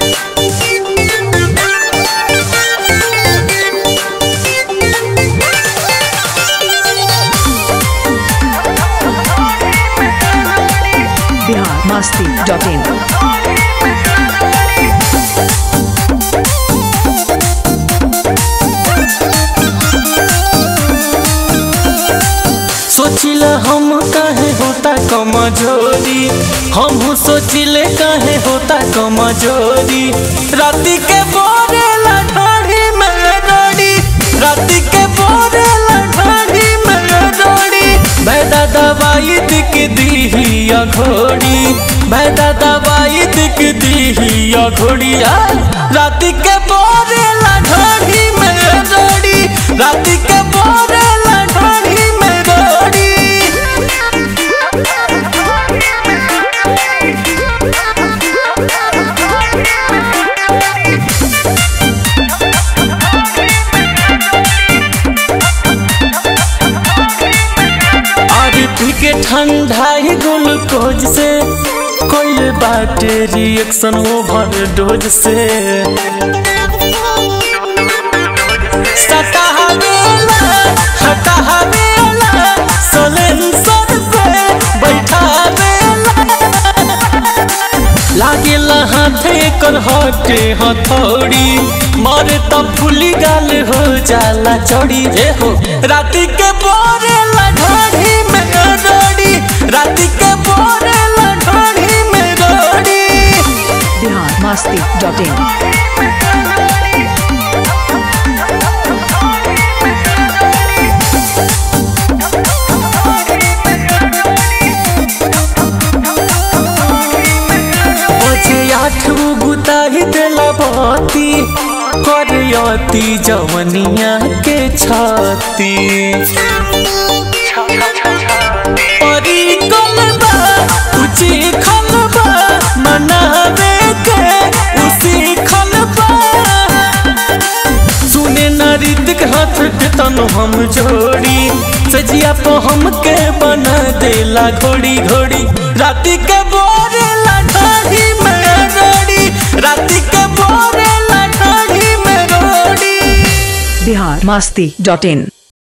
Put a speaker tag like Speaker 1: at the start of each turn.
Speaker 1: Bihar Masti dot in
Speaker 2: सोचिला हम काहे होता कमजोरी हम सोचिले काहे होता कमजोरी राती के बोरे लठाड़ी में रोड़ी राती के बोरे लठाड़ी में रोड़ी बैदा दवाई दिक दी घोड़ी बैदा दवाई दिक दी घोड़ी राती के बोरे लठाड़ी में रोड़ी राती के बोरे लठाड़ी में रोड़ी अरे पी के ठंडाई ग्लूकोज से कोई बाटे रिएक्शन ओवर डोज से सटावेला हटावेला सलेंसर पे बैठावेला लागेला हाथे कर हटे हथौड़ी मारे तब फुली गाल हो जाला चौड़ी रे हो राती के बोरे लठाड़ी में रोड़ी राती के बोरे लठाड़ी में रोड़ी
Speaker 1: बिहार मस्ती डॉट इन
Speaker 2: बजे आठ बुताही देला बती करयती जवनिया के छाती परी कलबा उची खलबा मनावे के उसी खलबा सुने नरित हाथ के तनु हम जोड़ी सजिया तो हमके बना देला घोड़ी घोड़ी राती के बोरे लठाड़ी में रोड़ी राती के बोरे लठाड़ी में रोड़ी
Speaker 1: बिहार मस्ती डॉट इन